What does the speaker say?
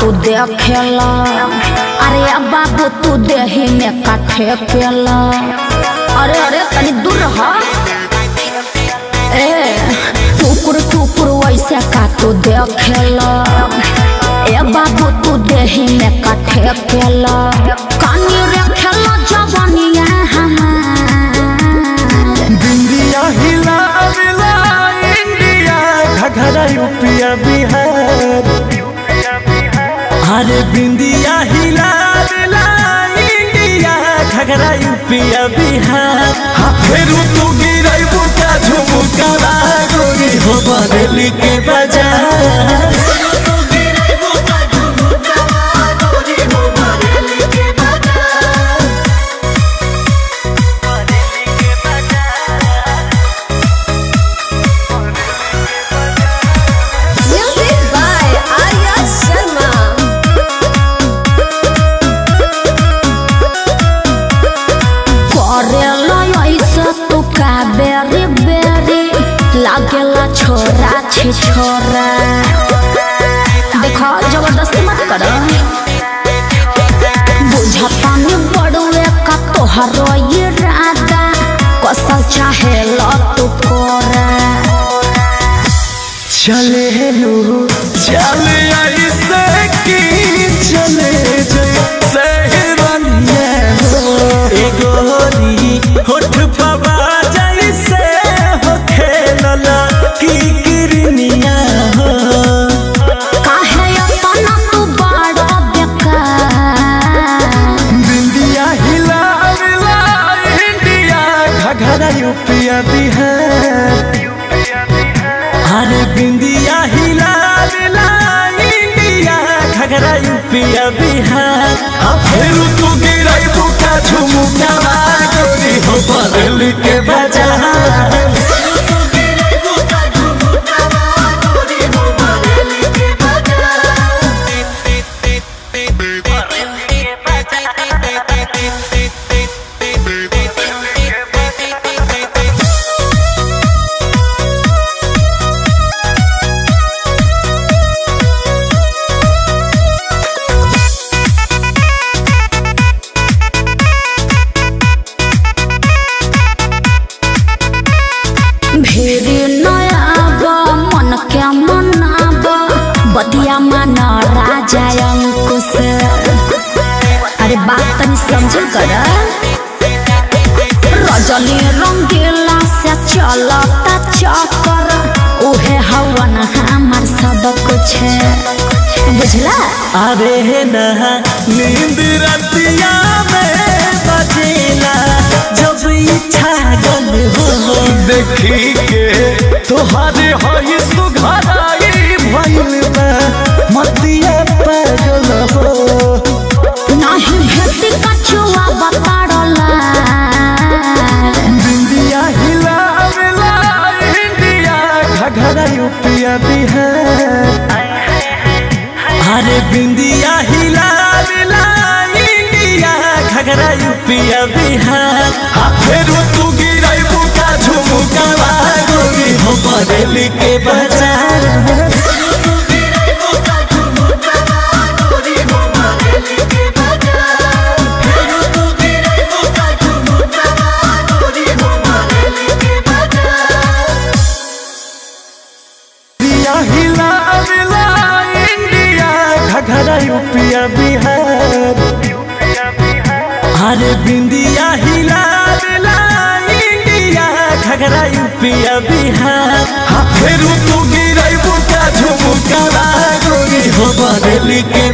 तू देखेला अरे अब बाबू तू देही में काठे केला अरे अरे तनी दूर रह ए टुकुर टुकुर वैसे का तू देखेला ए बाबू तू देही में काठे केला कानी रखेला जवानिया हमार बिंदिया हिला मिला इंडिया घघरा यूपिया बिहार अरे बिंदिया हिला मिला इंडिया घघरा यूपिया बिहार हाँ फेरू तू गिरई बुका झुमुका गोरी हो बदली के बाजार Music by Arya Sharma. करेला ऐसे तू का बेरी बेरी लागेला छोरा छी छोरा देखो जबरदस्ती मत कर बुझता नहीं बड़ुए का तोहरो ये राधा कसल चाहे लो तू कोरा चले लो चले ऐसे की चले जैसे रनिया हो ए गोरी होठ पवा जैसे हो खेलला की किरनिया हो काहे अपना तू बड़ा बेकार बिंदिया हिला मिला इंडिया घघरा यूपिया बिहार अरे बिंदिया हिला मिला इंडिया घघरा यूपिया बिहार अब फिर तू गिरई बुका झुमुका गोरी हो बदल के बाजार भेरी नयाब मन के मनाब बदिया मन राजा अंकुश अरे बात तनी समझ कर रजनी रंगीला से चलता चक्कर उहे हवन हमार सब कुछ बुझला अरे नहा नींद रतिया में बजेला जब इच्छा गल हो देखी के तोहरे हई सुघराई भइल बा मतिया पागल हो नहीं भेटी कछुआ बताड़ला बिंदिया हिला मिला इंडिया घघरा यूपिया बिहार अरे बिंदिया हिला मिला इंडिया घघरा यूपिया बिहार हाँ फिर तू गिरई बुका झुमुका गोरी हो बदली के बाजार बिंदिया हिला मिला इंडिया घघरा यूपिया बिहार अरे बिंदिया हिला मिला इंडिया घघरा यूपिया बिहार हाँ फिर तू गिरई बुका झुमुका गोरी हो बदली के